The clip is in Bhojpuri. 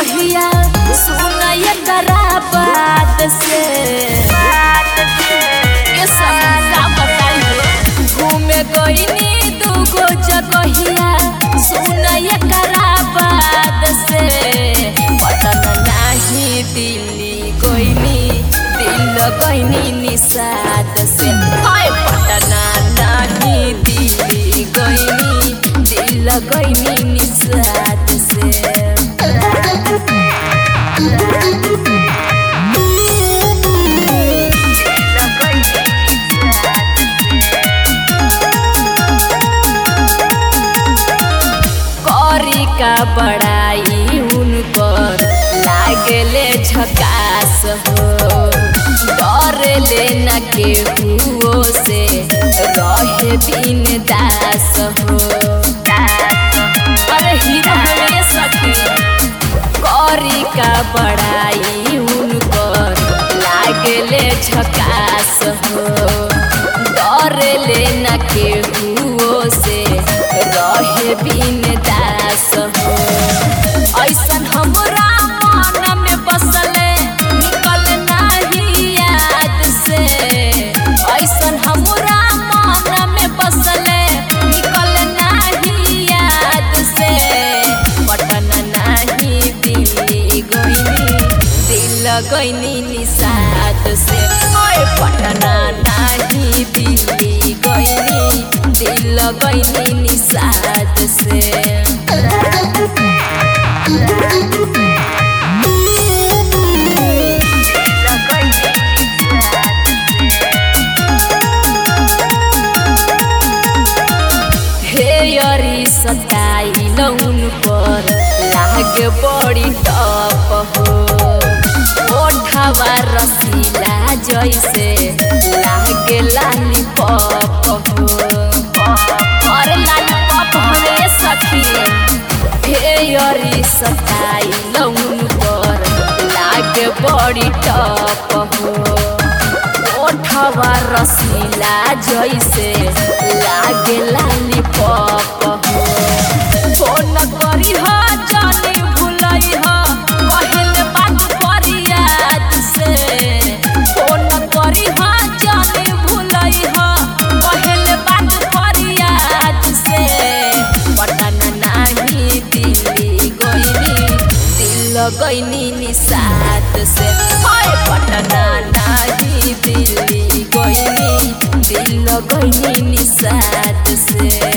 जगहिया सुन एकरा बात से ये सब का बताइए घूमे गईनी दूगो जगहिया सुन एकरा बात से पटन नाही दिल्ली गईनी दिल गईनी निषाद से हाय पटना नाही दिल्ली गईनी दिल गईनी निषाद से करी का बड़ाई उनकर लागले झकास हो डर लेना के हुओ से रहे बिन दास हो अरे हीरा हमें सखी करी का बड़ाई उनकर लागले झकास हो डर लेना के हुओ से रहे बिन दास हो ऐसन हमरा मन में बसले निकल नाही याद से ऐसन हमरा मन में बसले निकल नाही याद से पटन नाही दिल्ली गईनी दिल गईनी निषाद से ओए पटना नाही दिल्ली गईनी दिल गईनी निषाद से हेयरी सटाइल उनकर लागे बड़ी टप हो ओठवा रसीला जैसे लागे लाली पप हो और लाली पप हमें सखी हेयरी सटाइल उनकर लागे बड़ी टप हो ओठवा रसीला जैसे लागे लाली पप हो फोन करी ह जानी भूलई ह कहल बात करी याद से फोन करी ह जानी भूलई ह कहल बात करी याद से पटन नाही दिल्ली गईनी दिल गईनी निषाद से हाय पटना नाही दिल्ली गईनी दिल गईनी निषाद से